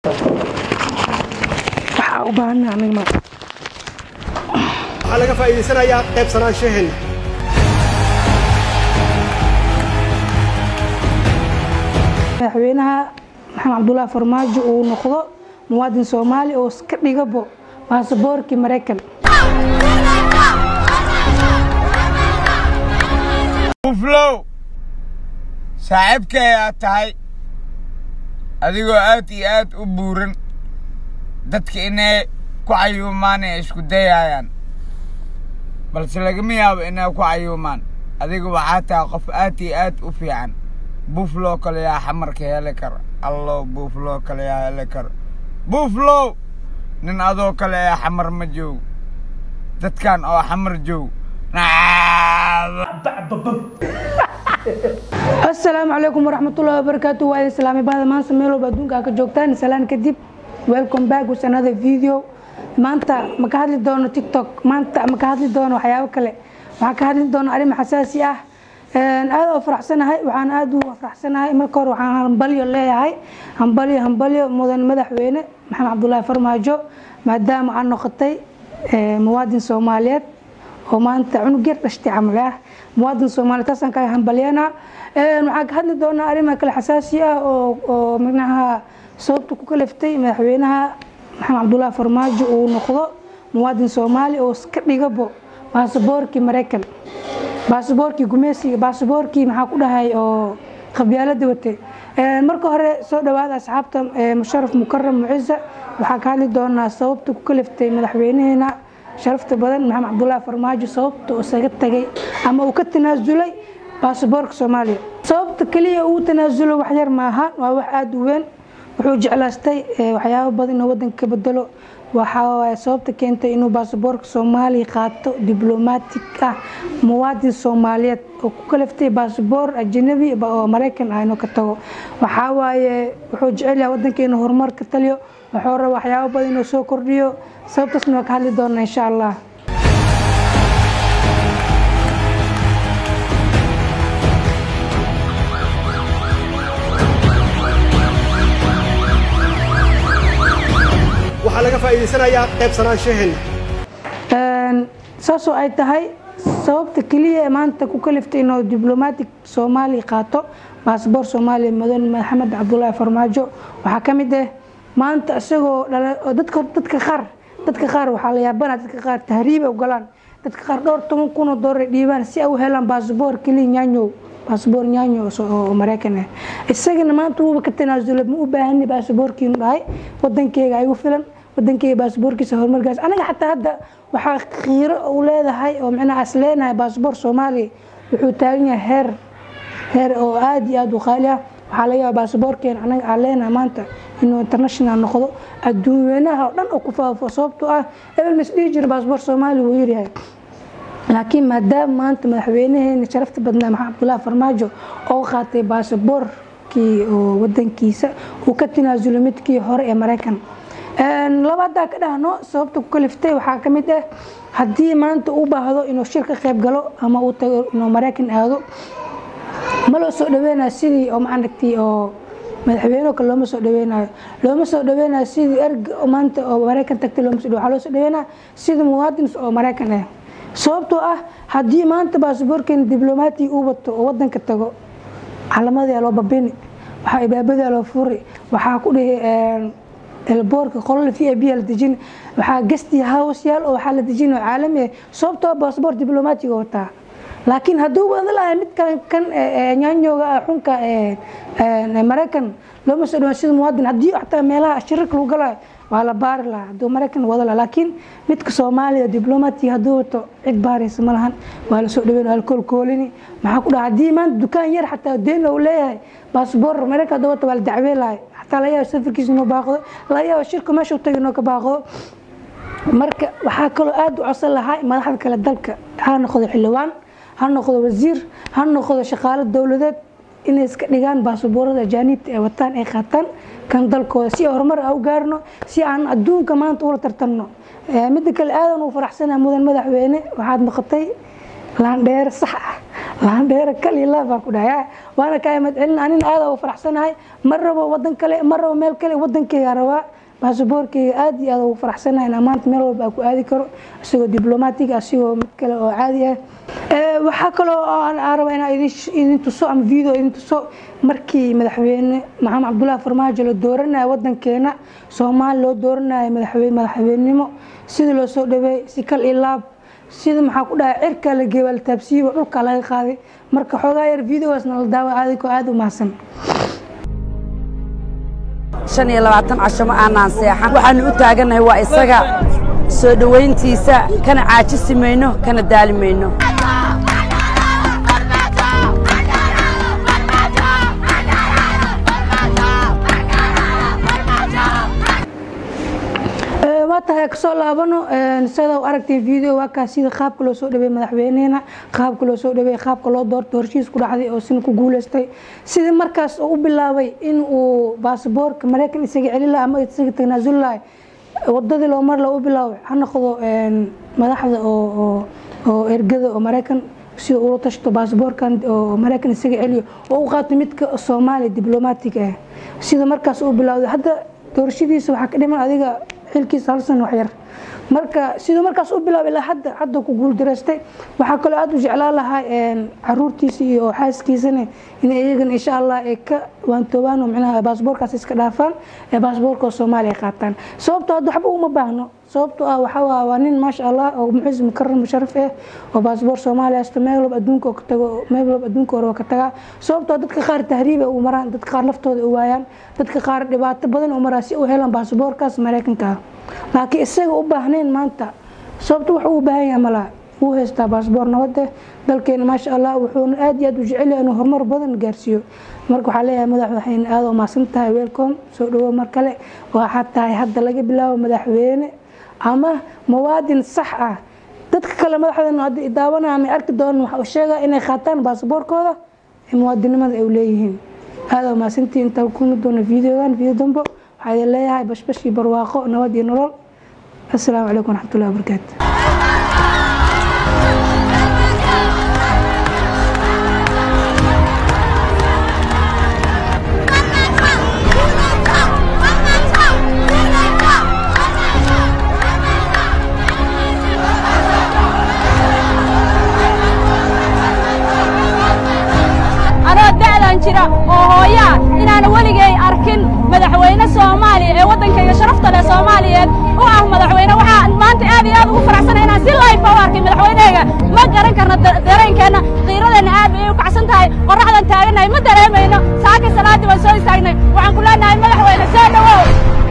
waxaa u baahanaa aniga ma waxaa laga faa'iidaysanayaa qaybsanaanshaheena madaxweynaha maxamed cabdullaahi farmaajo uu noqdo muwaadin soomaali oo iska dhigabo baasaboorkii maraykan uflow saaxiibkay aad tahay adigoo aad iyo aad u buuran dadka inay ku cayuumaan ee isku dayayaan balse lagama yaabo inay ku cayuumaan adiga waxaa tahay qof aad iyo aad u fiican buuflow kale yaa xamarka heli kara allow buuflow kale yaa heli kara buuflow nin adoo kale ee xamar ma joogo dadkan oo xamar joogo asalaamu calaykum waraxmatullahi wabarakaatu waa idin salaamay bahda maanta meel walba adduunka aa ka joogtaan salaan kadib welcome back with another video maanta ma ka hadli doono tiktok maanta ma ka hadli doono waxyaabo kale waxaan ka hadli doono arrin xasaasi ah aad oo faraxsanahay waxaan aad u faraxsanahay marka hore waxaan hambalyo leeyahay hambalyo hambalyo mudan madaxweyne maxamed cabdullaahi farmaajo maadaama aan noqotay muwaadin soomaaliyeed oo maanta cunug yar dhashtay camal ah muwaadin soomaaliyeed taasaan kaga hambalyanaa waxaan ka hadli doonaa arrimaha kale xasaasi ah oo oo micnaha sababta ku kaliftay madaxweynaha maxamed cabdullaahi farmaajo uu noqdo muwaadin soomaali oo iska dhigabo baasaboorkii maraykan baasaboorkii gumeysiga baasaboorkii maxaa ku dhahay oo qabyaalada watay marka hore soo dhawaada asxaabta musharaf mukaram mucisa waxaa ka hadli doonaa sababta ku kaliftay madaxweynaheena sharafta badan maxamed cabdullaahi farmaajo sababta uu isaga tagay ama uu ka tanaasulay baasaboorka soomaaliya sababta keliya uu tanaasulo waxyar maaha waa wax aada u weyn wuxuu jeclaastay waxyaabo badan inuu wadanka ka bedelo waxaa sababta keentay inuu baasaboorka soomaaliya qaato diblomaatig ah muwaadin soomaaliyeed oo ku kaliftay baasaboor ajanabi oo maraykan ah inuu ka tago waxaa waaye wuxuu jecel yahay wadanka inuu horumar ka taliyo wuxuu raba waxyaabo badan inuu soo kordhiyo sababtaasna waa ka hadli doonaa insha allah waxaa laga faa'iidaysanayaa qaybsanaanshaheena saasoo ay tahay sababta keliya ee maanta ku kaliftay inuu diblomatic soomaaliya qaato baasboor soomaaliya mudan maxamed cabdullaahi farmaajo waxaa ka mid ah maanta isagoo dadka dadka qaar dadka qaar waxaa la yaabana dadka qaar tahriibay ugalaan dadka qaar dhowr toban kun oo doolar ay dhiibaan si ay u helaan baasboor keliya nyaanyow baasboor nyaanyo oo maraykan ah isagana maanta wuuba ka tanaasulay ma u baahani baasaboorkiinu dhahay wadankeyga igu filan wadankeyga baasaboorkiisa horumarkaas anaga xataa hadda waxaa khiiro u leedahay oo micnaha as leenahay baasaboor soomaaliya wuxuu taagan yahay heer heer oo aada iyo aada u qaali ah waxaa laga yaaba baasaboorkeena anaga aan leenahay maanta inuu international noqdo adduunweynaha oo dhan oo ku faafo sababtoo ah ebel mas dhihi jira baasaboor soomaaliya wuu yaryahay laakiin maadaama maanta madaxweynaheena sharafta badnaa maxamed cabdullaahi farmaajo oo qaatay baasaboorkii oo wadankiisa uu ka tanaasulo midkii hore ee maraykan laba haddaa ka dhahno sababta ku kaliftay waxaa ka mid ah haddii maanta u baahdo inuu shir ka qayb galo ama uu tago inuu maraykan aado ma loo soo dhaweynayo sidii oo maaragtay oo madaxweyne kale looma soo dhaweynayo looma soo dhaweynayo sidii erg maanta oo maraykan tagtay looma soo waxaa loo soo dhaweynaya sidii muwaadin oo maraykan ah sababtoo ah haddii maanta baasaboorkeena diblomaati uu wato oo wadanka tago calamadii loo babini waxaa ibaabadaa loo furi waxaa ku dhihi elboorka qolal v a b la dejin waxaa gesti house yaal oo waxaa la dejin oo caalami ah sababtoo baasaboor diblomaatiga wataa laakiin hadduu wada lahay mid kan kan nyaanyooga ah xunka maraykan looma soo dhawaan sida muwaadin haddii xataa meelaha shirarka lagu galayo waa la baari lahaa hadduu maraykan wada laha laakiin midka soomaaliya diblomatiga hadduu wato cid baaraysa ma lahan waa la soo dhaweyn waa la koolkoolini maxaa ku dhaha haddii maanta dukaan yar xataa deen uu leeyahay baasboor maraykan hadduu wato waa la dacween lahay xataa laga yaabo safarkiisa inuu baaqdo laga yaabo shirka meesha u tagay inuu ka baaqdo marka waxaa kaloo aada u codsan lahaa madaxda kale dalka ha noqdo xildhibaan ha noqdo wasiir ha noqdo shaqaalo dowladeed inay iska dhigaan baasaboorada ajaaniibta ay wataan ay qaataan kan dalkooda si horumar a u gaarno si aan adduunka maanta ula tartanno midda kale aadan u faraxsanaa mudan madaxweyne waxaad noqotay laandheer sax ah laandheera kalila baan ku dhahay waana kaa imad celin anin aada u faraxsanahay ma rabo wadan kale ma rabo meel kale wadankeyga rabaa baasaboorkeyga aada iyo aada ugu faraxsanahay inaan maanta meel walba aan ku aadi karo isagoo diblomatig asigoo mid kale oo caadi ah waxaa kaloo aan raba inaan idin tuso ama video idin tuso markii madaxweyne maxamed cabdullaahi farmaajo la dooranayo wadankeena soomaali loo dooranayo madaxweynenimo sida loo soo dhaweey si kal iyo laab sida maxaa ku dhahay cirka la geeyo la taabsiiba dhulka laga qaaday marka xoogaa yar videogaasna la daawa aadikoo aada u mahadsan shan iyo labaatan casho ma aanaan seexan waxaanu u taagannahay waa isaga soo dhowayntiisa kana caajisi mayno kana daali mayno waa tahay kasoo laabano sida aragtay video waa kaas sida qaabka loo soo dhaweey madaxweyneena qaabka loo soo dhaweey qaabka loo doorto horshiis ku dhacday oo sina ku guuleystay sidii markaas uu u bilaabay in uu baasaboorka maraykan isaga celin laha ama isaga tanaasul lahay wadadii loo mar la u bilaabay ha noqdo madaxda oo oo ergada oo maraykan sida ula tashto baasaboorkan oo maraykan isaga celiyo oo u qaato midka soomaaliya diblomatig ah sida markaas uu bilowday hadda doorashadiisa waxaa ka dhiman adiga xilkiisa hal san waxyar marka siduu markaas u bilaabay ilaa hadda hadda ku guuldaraystay waxaa kaloo aada u jeclaan lahaa caruurtiisa iyo xaaskiisana in iyagan insha allah ay ka waantoobaan oo micnaha baasboorkaas iska dhaafaan ee baasboorka soomaaliya qaataan sababtoo hadda waxba uma baahno sababtoo ah waxaa waa waa nin maasha allah oo muxis mukaram musharaf ah oo baasboor soomaaliya haysto meel walba adduunka oo ka tago meel walba adduunka hore oo ka tagaa sababtoo dadka qaar tahriiba u maraan dadka qaar naftooda u waayaan dadka qaar dhibaato badan u maraa si u helaan baasboorkaas maraykanka ah laakiin isaga u baahnayn maanta sababto wax uu baahan yahay malaa wuu haystaa baasboor nabade dalkeena maasha allah wuxuuna aada iyo aada u jecel yahay inuu horumar badan gaarsiiyo marka waxaa leeyahay madaxweyne aada u mahadsan tahay welcome soo dhawo mar kale waxaa tahay hadda laga bilaabo madaxweyne ama muwaadin sax ah dadka kale madaxdeena hadda idaawanaya ama arki doonaan waxa uu sheegaa inay qaataan baasaboorkooda muwaadinimada ay leeyihiin aada u mahadsantihi intaa kulmi doona videogan video dambo waxaa idin leeyahay bashbash iyo barwaaqo nabad iyo nolol assalaamu calaykum waraxmatullahi wabarakaatu anoo da'dan jira oo hooyaa inaana weligay arkin madaxweyne soomaaliya ee waddankayga sharafta leh soomaaliyeed u ah madaxweyne waxaa maanta aad iyo aad ugu faraxsanay inaan si layfa u arkay madaxweynehayga ma garan karno dareenkeenna qiiradeenna aad bay u kacsan tahay qorraxdan taagannahay ma dareemayno saakay salaaddii baan soo istaagnay waxaan ku leenahay madaxweyne soo dhowow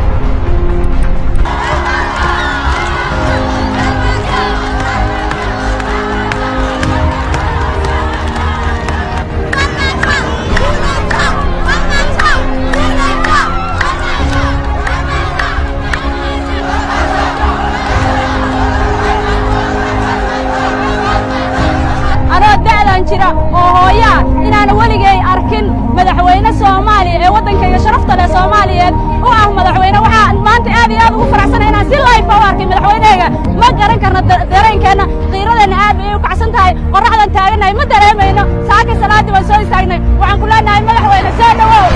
anoo da'dan jira oo hooyaa inaana weligay arkin madaxweyne soomaaliya ee waddankayga sharafta leh soomaaliyeed u ah madaxweyne waxaa maanta aad iyo aad ugu faraxsanay inaan si layfa u arkay madaxweynehayga ma garan karno dareenkeenna qiiradeenna aad bay u kacsan tahay qorraxdan taagannahay ma dareemayno saakay salaaddii baan soo istaagnay waxaan ku leenahay madaxweyne soo dhowow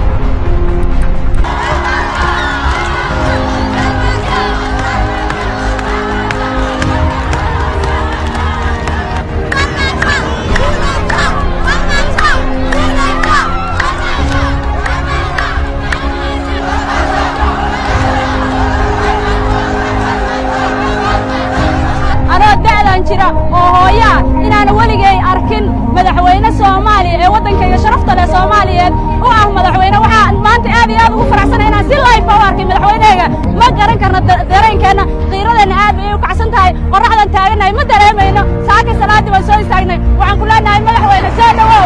anoo da'dan jira oo hooyaa inaana weligay arkin madaxweyne soomaaliya ee waddankayga sharafta leh soomaaliyeed u ah madaxweyne waxaa maanta aad iyo aad ugu faraxsanay inaan si layfa u arkay madaxweynehayga ma garan karno dareenkeenna qiiradeenna aad bay u kacsan tahay qorraxdan taagannahay ma dareemayno saakay salaaddii baan soo istaagnay waxaan ku leenahay madaxweyne soo dhowow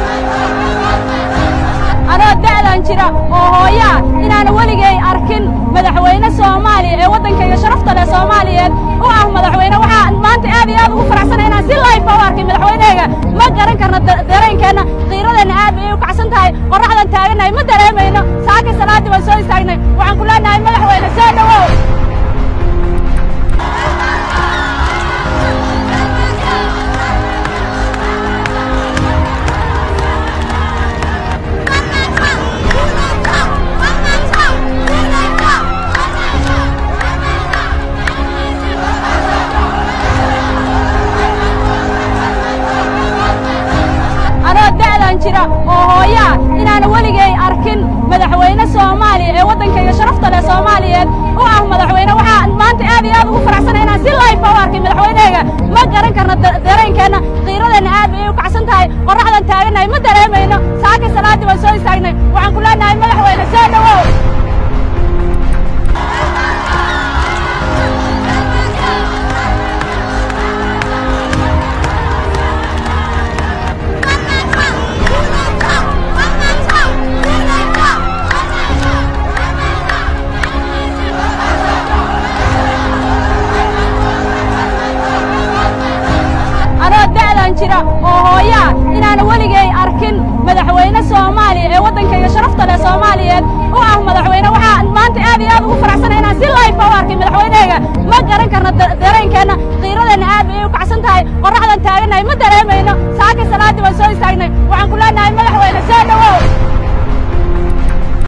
anoo da'dan jira oo hooyaa inaana weligay arkin madaxweyne soomaaliya ee waddankayga sharafta leh soomaaliyeed u ah madaxweyne waxaa maanta aad iyo aad ugu faraxsanay inaan si layfa u arkay madaxweynehayga ma garan karno dareenkeenna qiiradeenna aad bay u kacsan tahay qorraxdan taagannahay ma dareemayno saakay salaaddii waan soo istaagnay waxaan ku leenahay madaxweyne soo dhowow anoo da'dan jira oo hooyaa inaana weligay arkin madaxweyne soomaaliya ee waddankayga sharafta leh soomaaliyeed u ah madaxweyne waxaa maanta aad iyo aad ugu faraxsanay inaan si layfa u arkay madaxweynehayga ma garan karno dareenkeenna qiiradeenna aad bay u kacsan tahay qorraxdan taagannahay ma dareemayno saakay salaaddii waan soo istaagnay waxaan ku leenahay madaxweyne soo dhowow anoo da'dan jira oo hooyaa inaana weligay arkin madaxweyne soomaaliya ee waddankayga sharafta leh soomaaliyeed u ah madaxweyne waxaa maanta aad iyo aad ugu faraxsanay inaan si layfa u arkay madaxweynehayga ma garan karno dareenkeenna